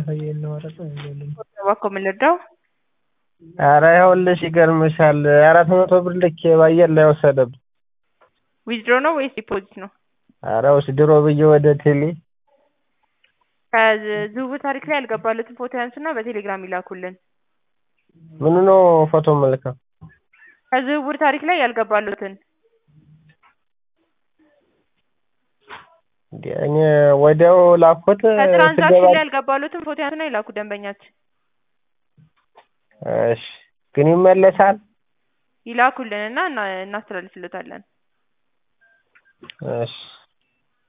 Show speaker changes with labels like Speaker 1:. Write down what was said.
Speaker 1: እያሳየኝ ነው። ኧረ ቆይ አይደለም።
Speaker 2: እባክዎ ምን ልርዳው?
Speaker 1: ኧረ ይኸውልሽ ይገርምሻል አራት መቶ ብር ልኬ በአየር ላይ ወሰደብኝ።
Speaker 2: ዊዝድሮ ነው ወይስ ዲፖዚት ነው?
Speaker 1: ኧረ ውስድሮ ብዬ ወደ ቴሌ
Speaker 2: ከዝውውር ታሪክ ላይ ያልገባለትን ፎቶ ያንሱና በቴሌግራም ይላኩልን።
Speaker 1: ምኑ ነው ፎቶ የምልከው?
Speaker 2: ከዝውውር ታሪክ ላይ ያልገባለትን
Speaker 1: እንዴ እኔ ወዲያው ላኩት
Speaker 2: ከትራንዛክሽን
Speaker 1: ስገባ
Speaker 2: ላይ ያልገባለትን ፎቶ ያንሱና ይላኩ ደንበኛችን
Speaker 1: እሺ ግን ይመለሳል?
Speaker 2: ይላኩልን እና እና- እናስተላልፍለታለን።
Speaker 1: እሺ